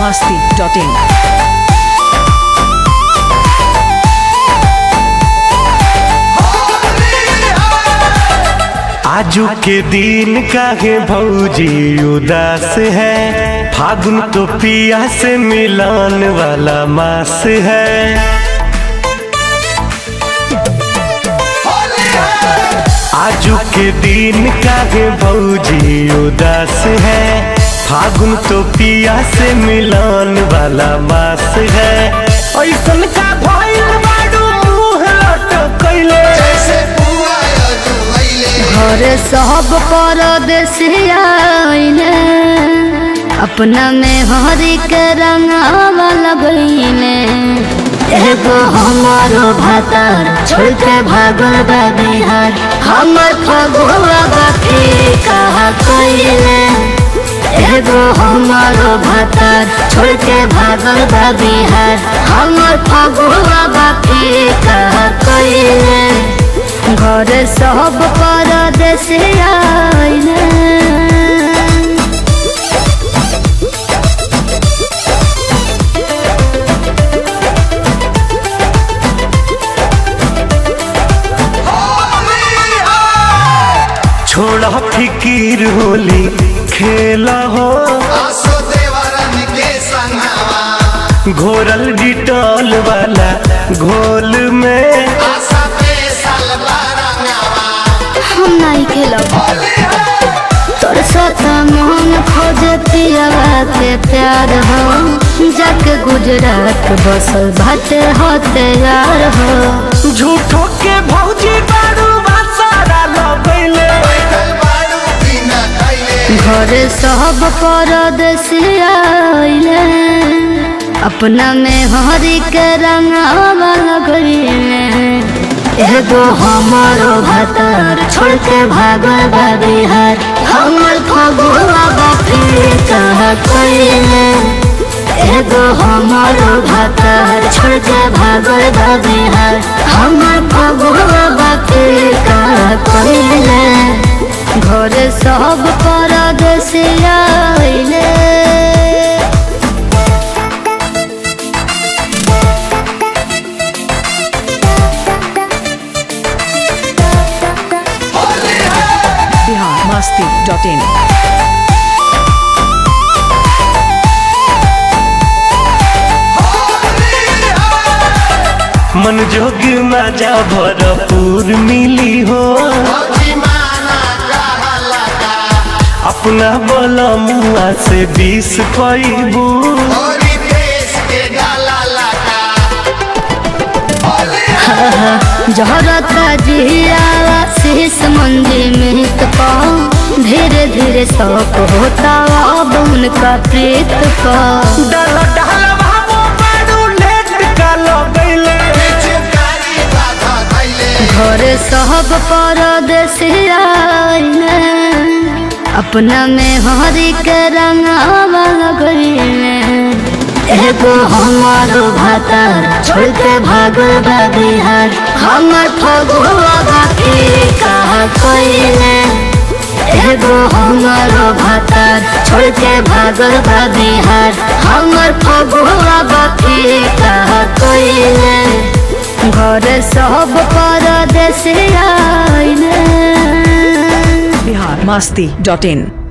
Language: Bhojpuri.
masti.in. आजू के दिन काहे भौजी उदास है फागुन तो पिया से मिलान वाला मास है आजू के दिन काहे भौजी उदास है फागुन तो पिया से मिलान वाला मास है ऐसन का भइल बाडू मुंह लटकैले घर सब परदेसिया आइले अपना में हरी के रंगावा लगइले एगो हमारो भातार छोड़ के भागल बा बिहार हमर फगुआ बाकी कहा कइले एगो हमारो भातार छोड़ के भागल बा बिहार हमर फगुआ बाकी कहा कइले घर सब परदेश आइले छोड़ा फिकीर होली खेला हो घोरल डिटॉल वाला घोल में हम नहीं खेलब तोर साथ मोहन खोज पियावा के प्यार हो जाके गुजरात बसल भटे हो तैयार हो झूठो के भौजी बारू सारा लगैले घर सब परदेश आइले अपना में हरी के रंगावा लगइले एगो हमारो भातार छोड़ के भागल बा बिहार हमर फगुआ बापी कहा कइले एगो हमारो भातार छोड़ के भागल बा बिहार हमर फगुआ बापी कहा कइले घर सब परदेश आइले Bihar masti.in. मन जोग मजा भरपूर मिली हो अपना बोला मुआ से बीस पैबू जहरता जियावा शीश मंजी में पाओ धीरे धीरे शौक होता अब उनका प्रीत का डल डल बाबू बारू लेट का लगैले घर सब परदेश आइले अपना में हरी के रंगावा लगइले एगो हमारो भातार छोड़ के भागल बा बिहार हमर फगुआ बाकी कहा कइले एगो हमारो भातार छोड़ के भागल बा बिहार हमर फगुआ बाकी कहा कइले घर सब परदेश आइले Bihar masti.in.